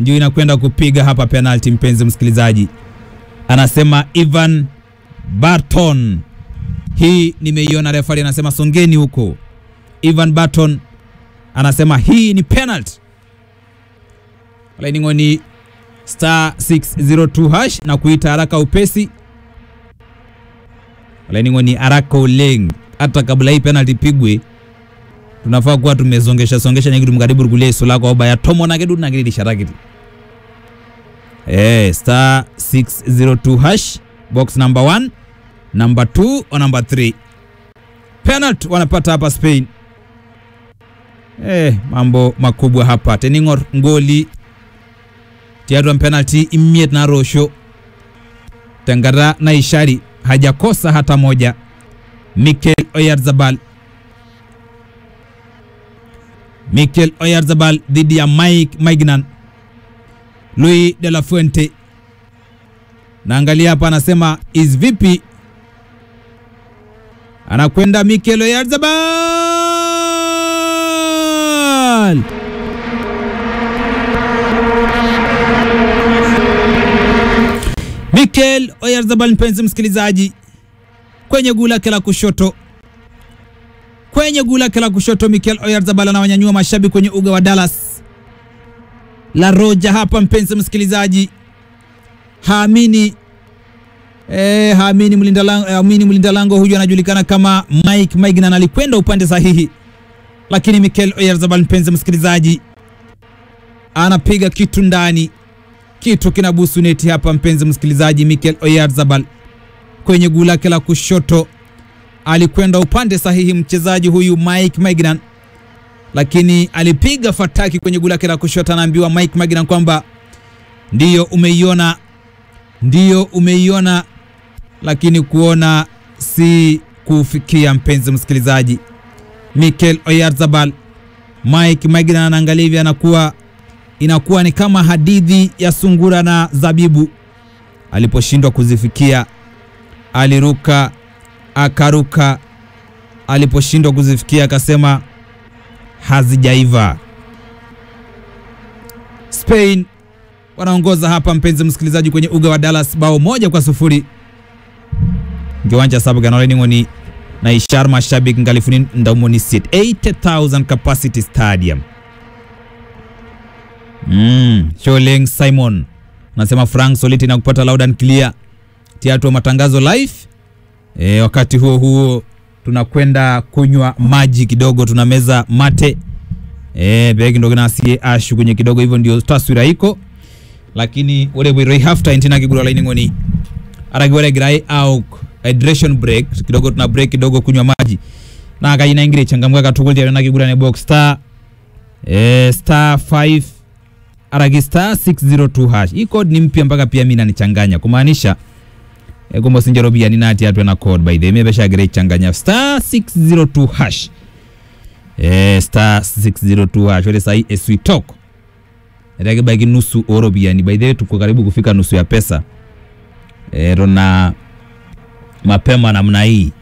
ndio inakwenda kupiga hapa penalty, mpenzi msikilizaji, anasema Ivan Barton. Hii nimeiona, refari anasema songeni huko. Ivan Barton anasema hii ni penalty. Laini ni star 602 hash na kuita haraka upesi. Laini ni haraka uleng, hata kabla hii penalty pigwe tunafaa kuwa tumezongesha songesha nyakitu mkaribu kulia iso lako oba ya tomo na kedu na kidi sharakiti eh star 602 hash box number 1 number 2 or number 3 penalty wanapata hapa Spain eh mambo makubwa hapa teningor ngoli tiatwa penalty imiet na rosho tengara na ishari hajakosa hata moja Mikel Oyarzabal Mikel Oyarzabal dhidi ya Mike Maignan. Luis de la Fuente naangalia hapa, anasema is vipi, anakwenda Mikel Oyarzabal Mikel Oyarzabal, mpenzi msikilizaji, kwenye guu lake la kushoto kwenye guu lake la kushoto Mikel Oyarzabal anawanyanyua mashabiki kwenye uga wa Dallas La Roja hapa, mpenzi msikilizaji, haamini eh, haamini mlinda lango, haamini mlinda lango huyu anajulikana kama Mike Maignan alikwenda upande sahihi, lakini Mikel Oyarzabal, mpenzi msikilizaji, anapiga kitu ndani, kitu kinabusu neti hapa, mpenzi msikilizaji. Mikel Oyarzabal kwenye guu lake la kushoto alikwenda upande sahihi mchezaji huyu Mike Maignan, lakini alipiga fataki kwenye guu lake la kushoto. Anaambiwa Mike Maignan kwamba ndiyo umeiona, ndiyo umeiona, lakini kuona si kufikia. Mpenzi msikilizaji, Mikel Oyarzabal, Mike Maignan anaangalia hivi, anakuwa inakuwa ni kama hadithi ya sungura na zabibu. Aliposhindwa kuzifikia aliruka akaruka aliposhindwa kuzifikia akasema hazijaiva. Spain wanaongoza hapa, mpenzi msikilizaji, kwenye uga wa Dallas bao moja kwa sufuri kiwanja sabaganolengoni na ishar mashabiki ngalifuni ndaumoni sit 80000 capacity stadium mm. Sholeng Simon anasema Frank Soliti na kupata loud and clear tiatu wa matangazo live E, wakati huo huo tunakwenda kunywa maji kidogo, tunameza mate e, begi ndo nasie ashu kwenye kidogo, hivyo ndio taswira iko, lakini wale bwiro half time kigura line ngoni aragwere grai au hydration break kidogo, tuna break kidogo kunywa maji na akajina ingire changamka katukul na kigura ne box star e, star 5 aragi star 602 hash. Hii code ni mpya mpaka pia mimi nanichanganya kumaanisha egombo sinjerobia ni nati atwe na code by the way mebesha gere changanya star 602 hash eh star 602 hash wale sai eswi talk ndage bagi nusu orobia ni by the way tuko karibu kufika nusu ya pesa eh rona mapema namna hii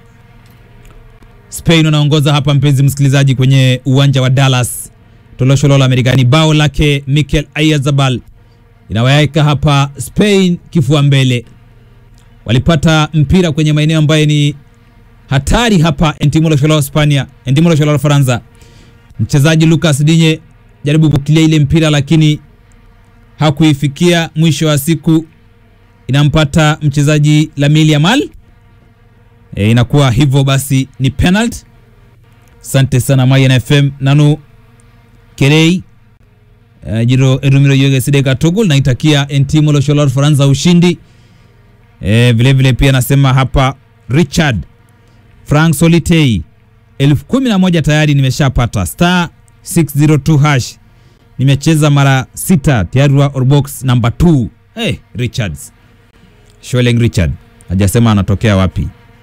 Spain wanaongoza hapa mpenzi msikilizaji kwenye uwanja wa Dallas tolosholola Amerikani bao lake Mikel Oyarzabal inawaweka hapa Spain kifua mbele walipata mpira kwenye maeneo ambayo ni hatari hapa Entimolo Sholo Hispania, Entimolo Sholo Faransa. Mchezaji Lucas Digne jaribu kukilia ile mpira lakini hakuifikia. Mwisho wa siku inampata mchezaji Lamine Yamal. E, inakuwa hivyo basi ni penalty. Asante sana Mayan FM nanu Kerei uh, jiro erumiro yoge sideka togol naitakia Entimolo Sholo Faransa ushindi. E, vile vile pia nasema hapa Richard Frank Solitei elfu kumi na moja tayari nimeshapata star 602 hash nimecheza mara sita tayari wa orbox number 2 hey, Richards Sholeng Richard hajasema anatokea wapi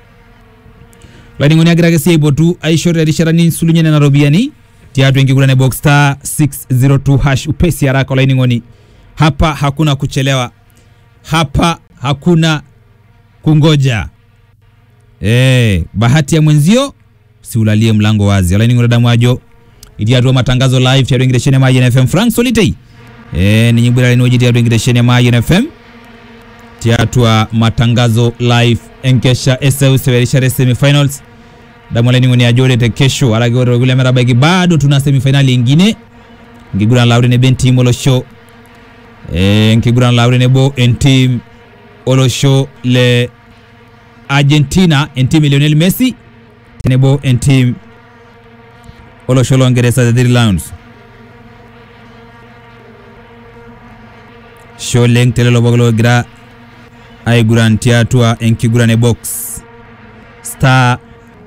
lainingoni agiragesi ibo tu aishore risharani sulunyene na robiani tiatu ingi kula ne box star 602 hash upesi haraka lainingoni hapa hakuna kuchelewa hapa hakuna kungoja e, bahati ya mwenzio siulalie mlango wazi alaini ngura damu ajo itiatua matangazo live charengireshene maji na FM Frank Solitei e, ninyibwira linoji tiatu enkitesheni ya Mayian FM tiatua matangazo live enkesha eseuseu erishata semifinals damu olainining'oni ajo ore te kesho araki ore kulie metabaiki bado tuna semifinali ingine nkiguran laure nebo entim olosho e, nkiguran laure nebo entim olosho le Argentina entim e Lionel Messi tenebo entim olosho loongeresa the Three Lions sho oleng telelo pooki logira aiguran tiatua enkiguran e box star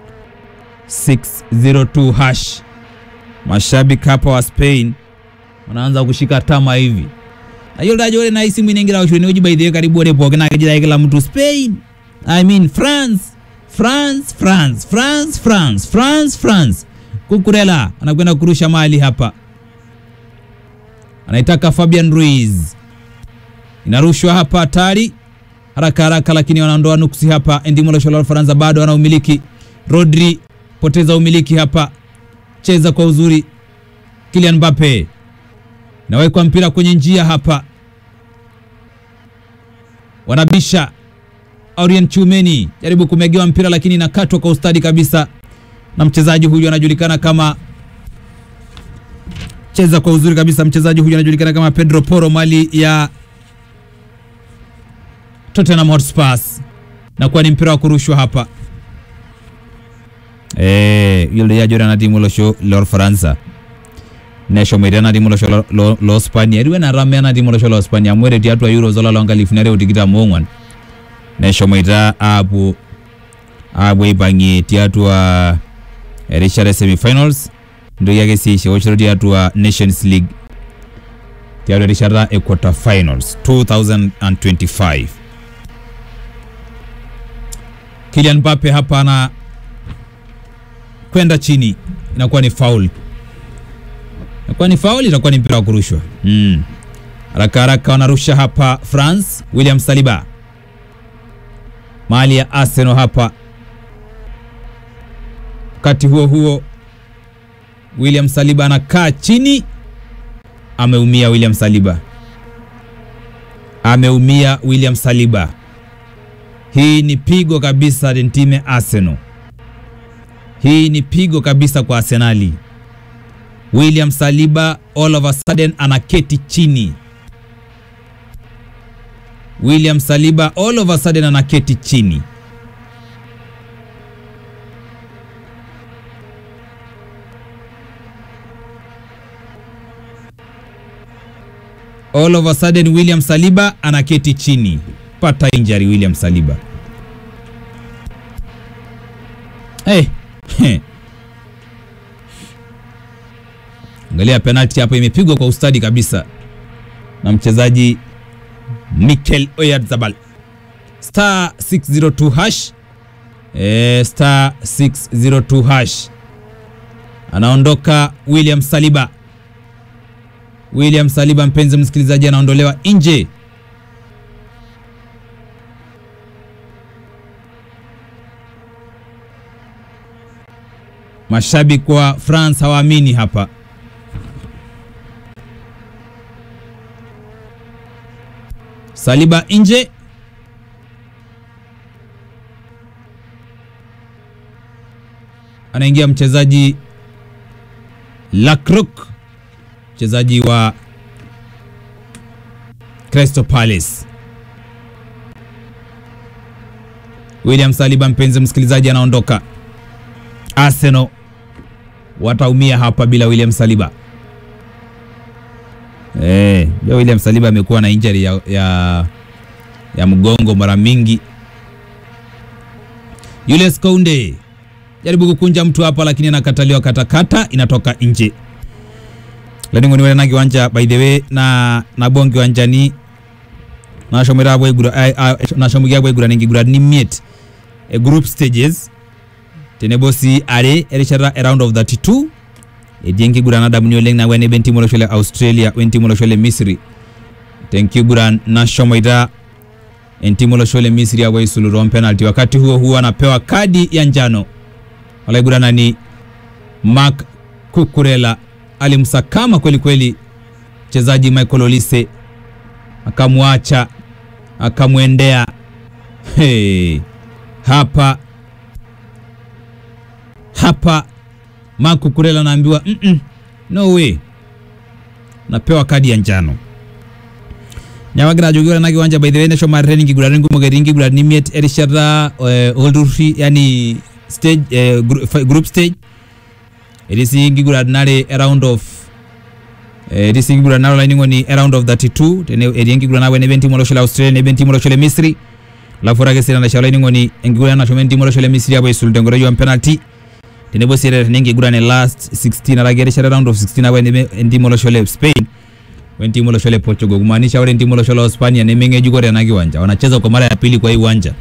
602 hash mashabiki hapa wa Spain wanaanza kushika tama hivi ayiolo ajo ore nai simu inaingira awosh tenewueji by the way karibu ore pooki naa kejito ake kila mtu Spain I mean France France France France France France France Kukurela anakwenda kurusha mali hapa anaitaka Fabian Ruiz inarushwa hapa hatari haraka haraka, lakini wanaondoa nuksi hapa. Endimolosho la Ufaransa bado wana umiliki. Rodri poteza umiliki hapa, cheza kwa uzuri. Kylian Mbappe nawekwa mpira kwenye njia hapa, wanabisha. Aurien Chumeni jaribu kumegewa mpira, lakini inakatwa kwa ustadi kabisa na mchezaji huyu anajulikana kama cheza kwa uzuri kabisa. Mchezaji huyu anajulikana kama Pedro Porro, mali ya Tottenham Hotspur na kuwa ni mpira wa kurushwa hapa eh yule ya jora na timu losho lor Faransa nesho mwere na timu losho lo, lo, lo Spania riwe na rame na timu losho lo Spania mwere tiatu wa Euro zola longa lifunare utikita mongwan nesho mwita apu apu ipangi tiatu wa erishare semifinals ndo yake si shochoro tiatu wa Nations League tiatu erishata e quarter finals 2025 Kylian Mbappe hapa ana kwenda chini, inakuwa ni foul, inakuwa ni foul, itakuwa ni mpira wa kurushwa. Mm. Haraka haraka wanarusha hapa France, William Saliba mali ya Arsenal hapa. Wakati huo huo William Saliba anakaa chini, ameumia William Saliba, ameumia William Saliba. Hii ni pigo kabisa tentime Arsenal. Hii ni pigo kabisa kwa Arsenali. William Saliba all of a sudden anaketi chini. William Saliba all of a sudden anaketi chini. All of a sudden William Saliba anaketi chini. Pata injury William Saliba. Hey. Angalia penalti hapo imepigwa kwa ustadi kabisa na mchezaji Mikel Oyarzabal. Star 602 hash. Eh, star 602 hash. Anaondoka William Saliba. William Saliba, mpenzi msikilizaji, anaondolewa nje. Mashabiki wa France hawaamini hapa. Saliba nje. Anaingia mchezaji Lacroix, mchezaji wa Crystal Palace. William Saliba, mpenzi msikilizaji, anaondoka. Arsenal wataumia hapa bila William Saliba. Eh, William Saliba amekuwa na injury ya, ya, ya mgongo mara mingi. Julius Kounde jaribu kukunja mtu hapa, lakini anakataliwa katakata, inatoka nje. Laningoni wale na kiwanja by the way na na bongi wanjani nashomera bwe gura nashomugia bwe gura ningi gura ni miet e group stages tenebosi are erishata a round of 32 edienki guran adamuni oleng na wene ben timo loshole australia wen timo loshole misri tenki guran na shomoita en timo loshole misri awai suluron penalty wakati huo huo anapewa kadi ya njano wala guranani mark kukurela alimsakama kweli kweli mchezaji Michael Olise akamwacha akamwendea. Hey, hapa hapa Marco Kurela anaambiwa mm -mm, no way, napewa kadi ya njano nyawagira ajokiore na kiwanja by the way neshomo training iguratin kumok etii nkiguratin imiet erishata eh, olturruri yani stage eh, gru- fi- group stage etii sii nkiguratin are a round of eh, etii sii nkiguratin are olainining'oni a round of 32 tene etii enkiguran napuo enebo entimu olosho le Australia nebo entimu olosho le Misri alafu ore ake sii tenaisho olainining'oni enkiguran nashomo entimu olosho le Misri apuo aisul tenkoitoi ompenalty tenebo sii tena enkiguran e last 16 araki erishata round of 16 apuo enebo entimu olosho le Spain wentimu olosho le Portugal kumaanisha ore entimu olosho la Hispania nemeng'ejuko tena kiwanja wanacheza kwa mara ya pili kwa hii uwanja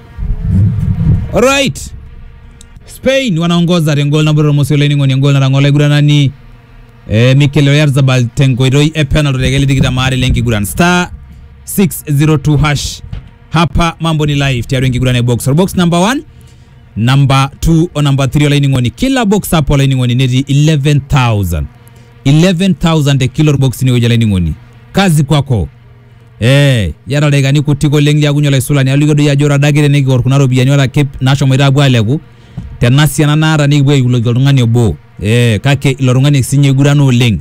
alright Spain wanaongoza tengol nabo tormosi olainining'oni engol natang'ola aiguranani eh, Mikel Oyarzabal tenkoitoi e penalty tekeli tikitam aare lenkiguran star 602 hash hapa mambo ni live tiatua enkiguran e box box number 1 number 2 o number 3 olainining'oni kila box hapo olainining'oni netii 11000 11000 te kilo box ni ewueji olainining'oni kazi kwako Eh, yata dakikani kutik oleng liakunye olaisulani aliki doi ajo ore adake tenikior kuna ropiyiani ore ake nashomoita apuo aleku tena siana naata nikipuo aiuloki oltung'ani obo eh, kake ilo tung'ani sinye igurana oleng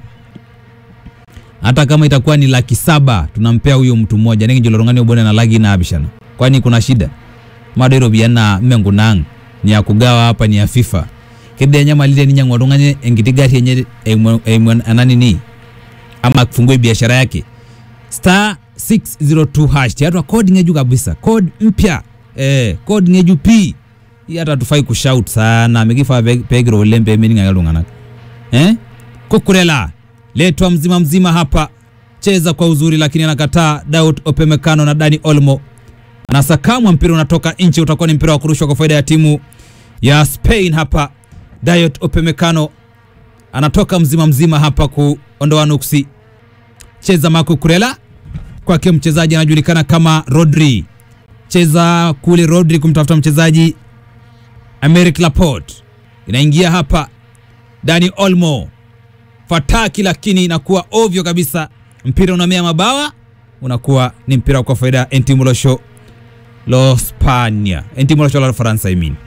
hata kama itakuwa ni laki saba tunampea huyo mtu mmoja nikinjo ilo tung'ani obo nena laki naapishana kwani kuna shida mado iropiyiani naa menkunang ni ya kugawa hapa ni ya FIFA kidea enyamali teninyang'u oltung'ani enkiti gari enye eimu eimu ena nini ama kufungue biashara yake star 602 hash tiatua code ng'ejuk kabisa code mpya eh, code ng'ejuk pii hii hata tufai kushout sana mikifaa pe- pegiro oleng pemening'ake iltung'anak eh? kukurela letwa mzima mzima hapa cheza kwa uzuri lakini anakataa Daud Opemekano na Dani Olmo anasakamwa mpira unatoka nje utakuwa ni mpira wa kurushwa kwa faida ya timu ya Spain hapa Dayot Opemekano anatoka mzima mzima hapa kuondoa nuksi cheza Marco Kurela kwake mchezaji anajulikana kama Rodri cheza kule Rodri kumtafuta mchezaji Americ Laporte inaingia hapa Dani Olmo fataki lakini inakuwa ovyo kabisa mpira unamea mabawa unakuwa ni mpira kwa faida ya entimu losho lo Spania entimu losho la Faransa I mean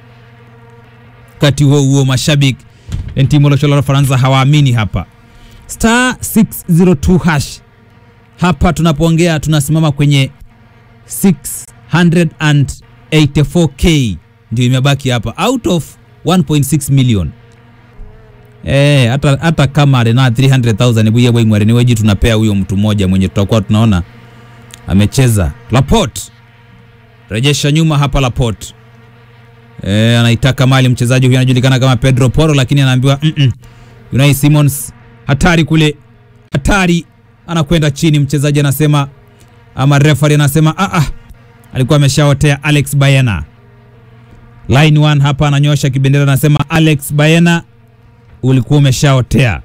wakati huo huo mashabiki entimu losho la Faransa hawaamini hapa star 602 hash hapa tunasimama kwenye 684k ndio imebaki hapa out of 1.6 million Eh, hata hata kama arena 300,000 buye bwe ngware niweji tunapea huyo mtu mmoja mwenye tutakuwa tunaona amecheza Laporte. Rejesha nyuma hapa Laporte. Eh, anaitaka mali mchezaji huyu anajulikana kama Pedro Porro lakini anaambiwa mm -mm. Unai Simons hatari kule. Hatari anakwenda chini mchezaji anasema ama referee anasema ah ah alikuwa ameshaotea Alex Bayena. Line 1 hapa ananyosha kibendera anasema Alex Bayena ulikuwa umeshaotea.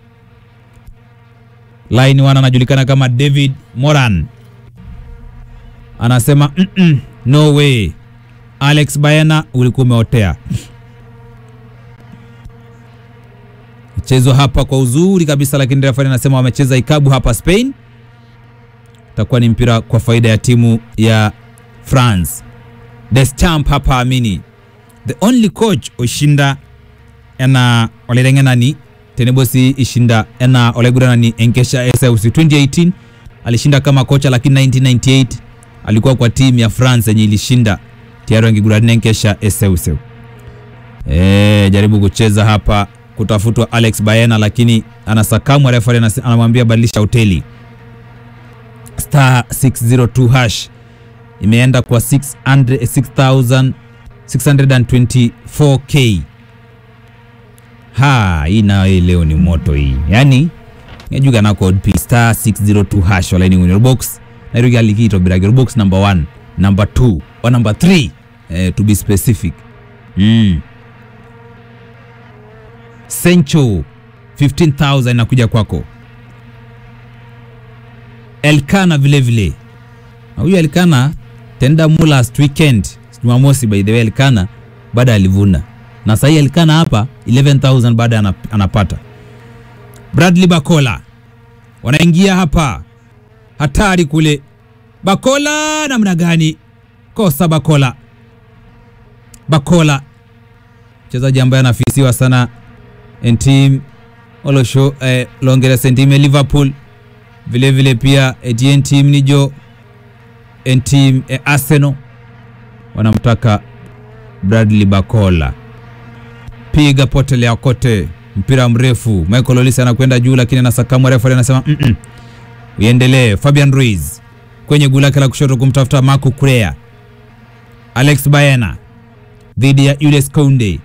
Line 1 anajulikana kama David Moran anasema mm -mm, no way Alex Bayena ulikuwa umeotea. Mchezo hapa kwa uzuri kabisa, lakini refa anasema wamecheza ikabu hapa Spain. Itakuwa ni mpira kwa faida ya timu ya France. Deschamps hapa amini the only coach oshinda ena olerengenani tenebosi ishinda ena oleguranani enkesha SLC 2018 alishinda kama kocha, lakini 1998 alikuwa kwa timu ya France yenye ilishinda tayari angigurania enkesha SLC. Eh, jaribu kucheza hapa kutafutwa Alex Baena, lakini anasakamwa refa anamwambia badilisha hoteli. Star 602 hash imeenda kwa 600 6624k ha hii nayo hii leo ni moto hii yani ngejuga na code p star 602 hash wala ni box na irugi alikito biragiro box number 1 number 2 or number 3 eh, to be specific mm. Sencho 15000 inakuja kwako Elkana vile vile na huyu Elkana tenda mu last weekend Jumamosi by the way Elkana baada alivuna na sahii Elkana hapa 11000 baada anap, anapata Bradley Bakola wanaingia hapa, hatari kule. Bakola namna gani? Kosa Bakola, Bakola mchezaji ambaye anafisiwa sana entim olosho eh, longera sentime Liverpool vile vile pia etien team nijo entim eh, Arsenal wanamtaka Bradley Bakola, piga potelea kote, mpira mrefu. Michael Olise anakwenda juu, lakini anasakamwa. Refa anasema mm -mm. Uendelee. Fabian Ruiz kwenye guu lake la kushoto kumtafuta Marco Curea. Alex Baena dhidi ya Jules Kounde.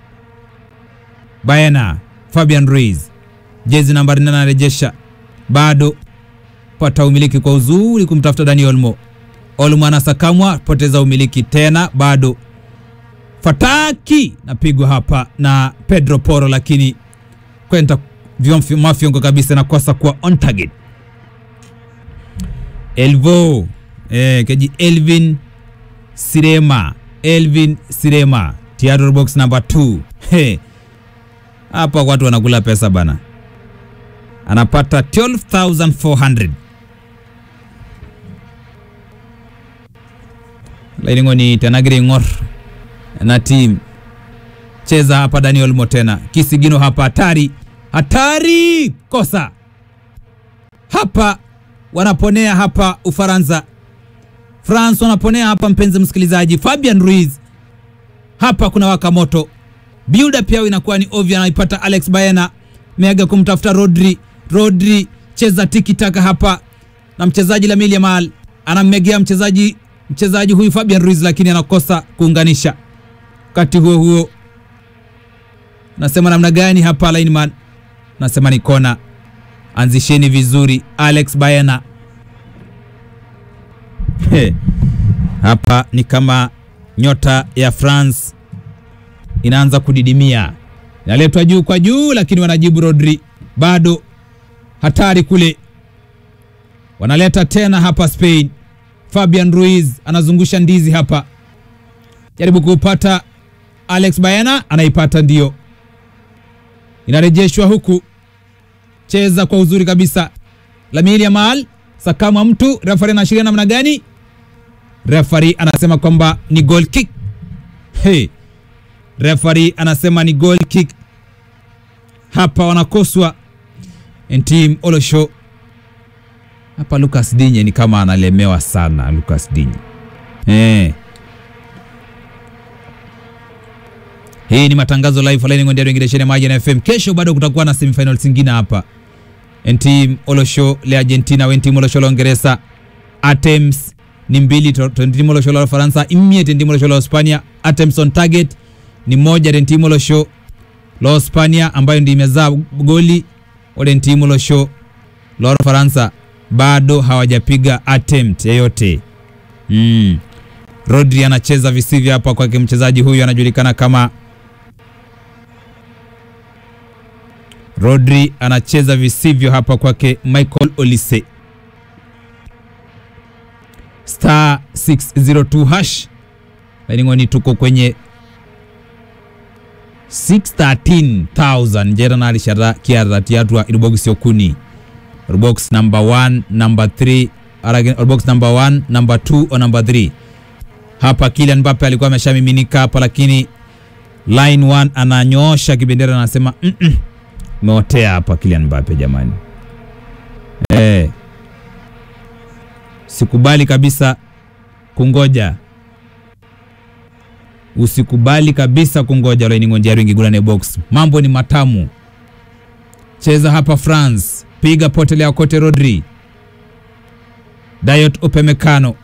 Baena, Fabian Ruiz jezi nambari nane anarejesha, bado pata umiliki kwa uzuri kumtafuta Dani Olmo. Olmo anasakamwa, poteza umiliki tena, bado fataki napigwa hapa na Pedro Porro, lakini kwenda mafyongo kabisa, nakosa kuwa on target. Elvo eh, keji Elvin Sirema, Elvin Sirema, theater box number 2 hey. Hapa watu wanakula pesa bana, anapata 12400 lainingo ni tenagiri ng'or na team cheza hapa. Daniel Motena kisigino hapa, hatari hatari, kosa hapa, wanaponea hapa Ufaransa, France wanaponea hapa, mpenzi msikilizaji. Fabian Ruiz hapa kuna waka moto, build up yao inakuwa ni ovyo, anaipata Alex Baena mega kumtafuta Rodri. Rodri cheza tiki taka hapa na mchezaji Lamine Yamal anammegea mchezaji mchezaji huyu Fabian Ruiz, lakini anakosa kuunganisha. Wakati huo huo nasema namna gani hapa lineman, nasema ni kona, anzisheni vizuri. Alex Baena He. Hapa ni kama nyota ya France inaanza kudidimia, inaletwa juu kwa juu, lakini wanajibu Rodri, bado hatari kule, wanaleta tena hapa Spain. Fabian Ruiz anazungusha ndizi hapa, jaribu kuupata Alex Baena, anaipata ndio, inarejeshwa huku, cheza kwa uzuri kabisa. Lamine Yamal sakama mtu, refari anaashiria namna gani? Refari anasema kwamba ni goal kick. Hey. Refari anasema ni goal kick. Hapa wanakoswa Entim Olosho hapa. Lucas Digne ni kama analemewa sana Lucas Digne. Hey. Hii ni matangazo live line ngondero ingireshene maji na FM. Kesho bado kutakuwa na semifinal zingine hapa. Entim Olosho le Argentina wentim Olosho la Uingereza. Attempts ni mbili tentim Olosho la Faransa imie tentim Olosho la Hispania. Attempts on target ni moja tentim Olosho la Hispania ambayo ndio imezaa goli. Ole tentim Olosho la Faransa bado hawajapiga attempt yoyote. Mm. Rodri anacheza visivyo hapa kwake, mchezaji huyu anajulikana kama Rodri anacheza visivyo hapa kwake Michael Olise. Star 602 hash lainingoni, tuko kwenye 613000 njera nali shara kiara tiatwa irbox yokuni box number 1 number 3 aragin box number 1 number 2 or number 3 hapa Kylian Mbappe alikuwa ameshamiminika hapa, lakini line 1 ananyoosha kibendera anasema mm -mm. Meotea hapa Kylian Mbappe jamani, eh, sikubali kabisa kungoja, usikubali kabisa kungoja lainingonjari ingigulane box, mambo ni matamu. Cheza hapa France, piga potelea kote. Rodri, Dayot Upamecano.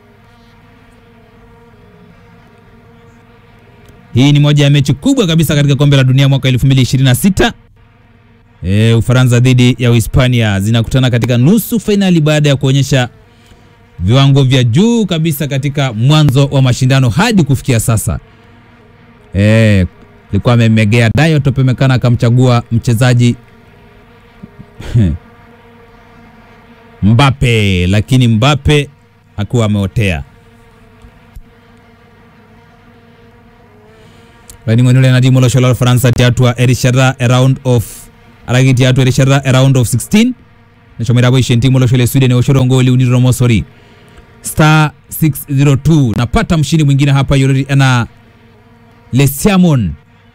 Hii ni moja ya mechi kubwa kabisa katika kombe la dunia mwaka 2026. E, Ufaransa dhidi ya Uhispania zinakutana katika nusu fainali baada ya kuonyesha viwango vya juu kabisa katika mwanzo wa mashindano hadi kufikia sasa. Eh, alikuwa amemegea Dayot Upamecano akamchagua mchezaji Mbappe, lakini Mbappe hakuwa ameotea. Vaningonile na timu losho la Faransa tiatwa erishara a round of aragi tiatwa erishara a round of 16 nachomera boishe ntimo loshole sweden oshorongoli uniro mosori star 602 napata mshindi mwingine hapa yorori ana lesiamon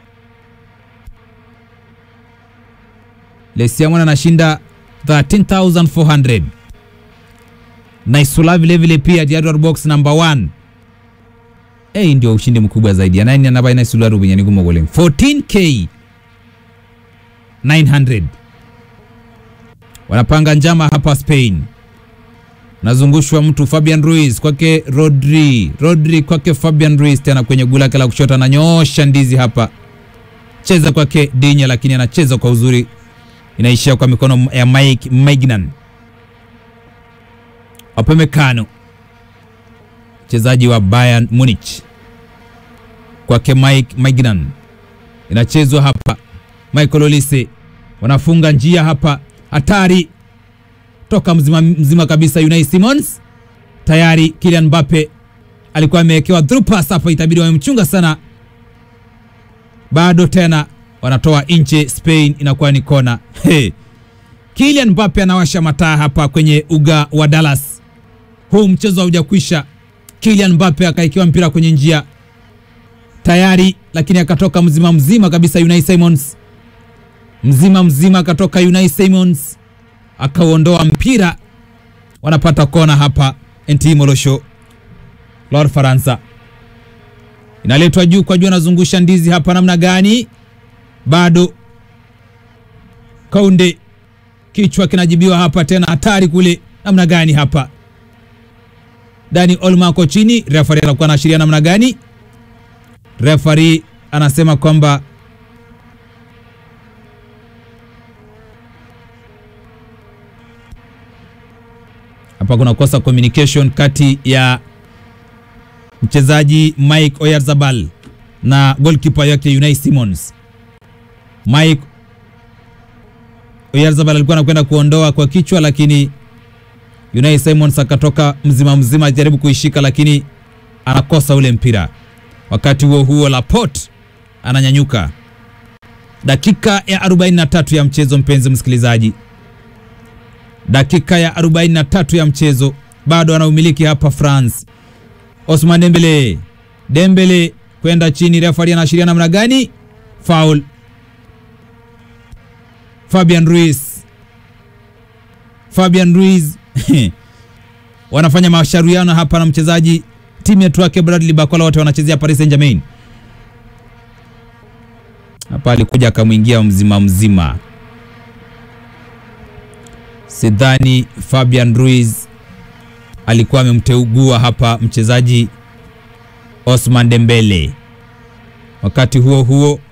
lesiamon anashinda 13400 naisula vilevile pia Jaguar box number 1 hey, ndio ushindi mkubwa zaidi anaini anabai naisula rubinyani gumogoleng 14k 900 wanapanga njama hapa Spain nazungushwa mtu Fabian Ruiz kwake Rodri, Rodri kwake Fabian Ruiz, tena kwenye gula lake la kushoto ananyoosha ndizi hapa, cheza kwake Dinya, lakini anacheza kwa uzuri, inaishia kwa mikono ya Mike Maignan. Upamecano mchezaji wa Bayern Munich kwake Mike Maignan, inachezwa hapa. Michael Olise wanafunga njia hapa, hatari toka mzima, mzima kabisa. Unai Simons tayari, Kylian Mbappe alikuwa amewekewa through pass hapa, itabidi wamemchunga sana. Bado tena wanatoa nje, Spain inakuwa ni kona. Hey. Kylian Mbappe anawasha mataa hapa kwenye uga wa Dallas. Huu mchezo haujakwisha. Kylian Mbappe akaekewa mpira kwenye njia tayari, lakini akatoka mzima mzima kabisa. Unai Simons mzima mzima akatoka Unai Simons akauondoa mpira, wanapata kona hapa. Enti Molosho Lord Faransa inaletwa juu kwa juu, anazungusha ndizi hapa, namna gani? Bado Kaunde kichwa kinajibiwa hapa tena, hatari kule, namna gani hapa? Dani Olmo ako chini, refari anakuwa anaashiria namna gani? Refari anasema kwamba hapa kuna kosa communication kati ya mchezaji Mike Oyarzabal na goalkeeper yake Unai Simons. Mike Oyarzabal alikuwa anakwenda kuondoa kwa kichwa, lakini Unai Simons akatoka mzima mzima ajaribu kuishika, lakini anakosa ule mpira. Wakati huo huo, Laporte ananyanyuka. Dakika ya 43 ya mchezo, mpenzi msikilizaji dakika ya 43 ya mchezo, bado anaumiliki hapa France. Osman Dembele, Dembele kwenda chini, refari anaashiria namna gani? Foul. Fabian Ruiz, Fabian Ruiz wanafanya mashauriano hapa na mchezaji timu yetu wake Bradley Bakola, wote wanachezea Paris Saint-Germain. Hapa alikuja akamwingia mzima mzima Sidhani Fabian Ruiz alikuwa amemteugua hapa mchezaji Osman Dembele. Wakati huo huo,